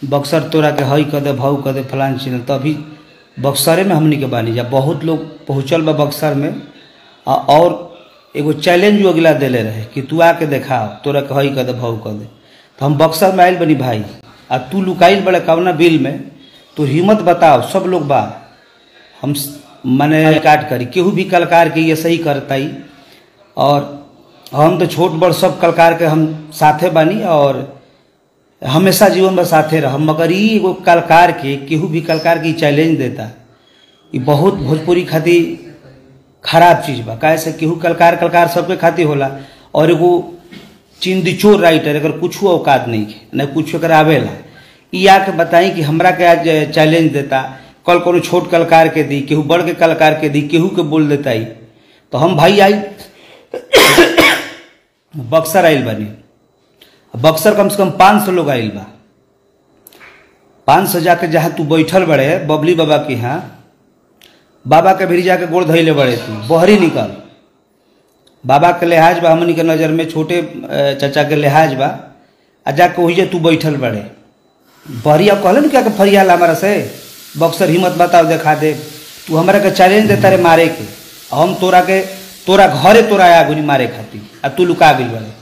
बक्सर तोरा के हई कर दे भाऊ कर दे फलान चीज तो अभी बक्सरे में हमनी के बानी जा बहुत लोग पहुँचल बा बक्सर में आ और एगो चैलेंज वो अगला देले रहे कि तू आके देखाओ तोरा के हई कर दे भाऊ कर दे तो हम बक्सर में आयल बनी भाई आ तू लुकाइल बड़े कवना बिल में तो हिम्मत बताओ सब लोग बा हम स- माने काट करी केहू भी कलकार के ये सही करताई और हम तो छोट बड़ सब कलकार के हम साथे बानी और हमेशा जीवन में साथे रह मगर ई एगो कलकार के केहू भी कलकार के ई चैलेंज देता ई बहुत भोजपुरी खातिर खराब चीज बा काहे से केहू कलकार कलकार सबके खातिर होला और एगो चिंदिचोर राइटर अगर कुछ औकात नहीं है न कुछ एकर आवेला ई आके बताई कि हमरा के आज चैलेंज देता कल कोनो छोट कलकार के दी केहू बड़ के कलकार के दी केहू के बोल देता ही तो हम भाई आई बक्सर आइल बनी बक्सर कम से कम पाँच सौ लोग आइल बा पाँच सौ जाके जहाँ तू बैठल बड़े बबली बाबा के यहाँ बाबा के भीरी जाके गोड़ धैले बड़े तू बहरी निकल बाबा के लिहाज बा हमनी के नज़र में छोटे अ, चाचा के लिहाज बा आ जाके वही जे तू बैठल बड़े बहरिया कहले न क्या के फरियाल हमारा से बक्सर हिम्मत बताओ देखा दे तू हमरा के चैलेंज देता रे मारे के आ हम तोरा के तोरा घरे तोरा आया गुनी मारे खातिर आ तू लुका गई बड़े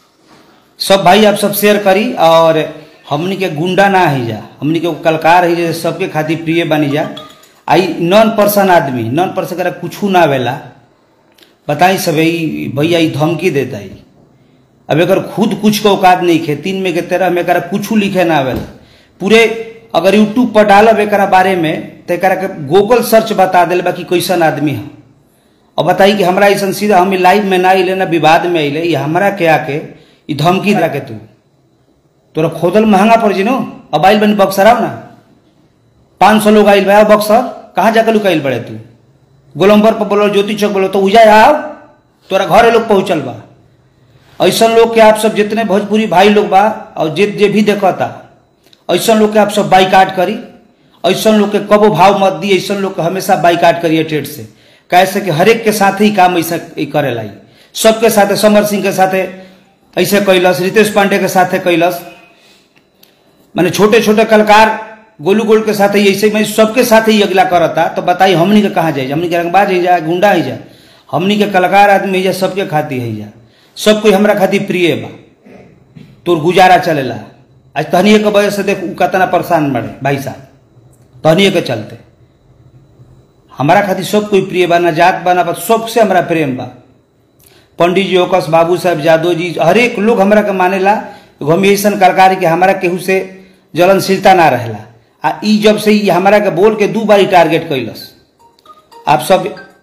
सब भाई आप सब शेयर करी और हमनी के गुंडा ना ही जा हमनी के कलकार ही जा सबके खातिर प्रिय बनी जा आई नॉन पर्सन आदमी नॉन पर्सन करा कुछ ना आवेला बताई सब ई भैया ई धमकी देता ही अब एकर खुद कुछ के औकात नहीं खे तीन में के तेरह में एकरा कुछ लिखे ना आवेला पूरे अगर यूट्यूब पर डालब एकरा बारे में तो एकरा के गूगल सर्च बता दिल बा कि कैसन आदमी है और बताई कि हमरा ऐसा सीधा हम लाइव में ना अले ना विवाद में अले ये हमरा के आके ई धमकी दे के तू तोरा खोदल महंगा पड़ जी नो अब आइल बनी बक्सर आओ ना पाँच सौ लोग आइल बा आओ बक्सर कहाँ जाकर लुकाइल बड़े तू गोलम्बर पर बोलो ज्योति चौक बोलो तो उजा आओ तोरा घरे लोग पहुंचल बा ऐसा लोग के आप सब जितने भोजपुरी भाई लोग बा और जे जे भी देखता ऐसा लोग के आप सब बाइकाट करी ऐसा लोग के कबो भाव मत दी ऐसा लोग के हमेशा बाइकाट करिए ट्रेड से कैसे कि हरेक के साथ ही काम ऐसा ई करेला ई सबके साथे समर सिंह के साथे ऐसे कैलस रितेश पांडे के साथे कैलस माने छोटे छोटे कलाकार गोलू गोल के साथ ही ऐसे में सबके साथ ही अगला करता तो बताई हमनी के कहाँ जाए हमनी के रंगबाज ही जा गुंडा ही जा हमनी के कलाकार आदमी ही जा सबके खातिर है जा सब कोई हमरा खातिर प्रिय बा तोर गुजारा चलेला आज तहनिए के वजह से देख उ कितना परेशान बड़े भाई साहब तहनिए के चलते हमारा खातिर सब कोई प्रिय बा ना जात बा ना बा सबसे हमरा प्रेम बा पंडित जी ओकस बाबू साहब यादव जी हरेक लोग हमरा के मानेला एगो हम ऐसा कलाकार के हमारा केहू से जलनशीलता ना रहेला आ ई जब से ई हमरा के बोल के दू बारी टारगेट कैलस आप सब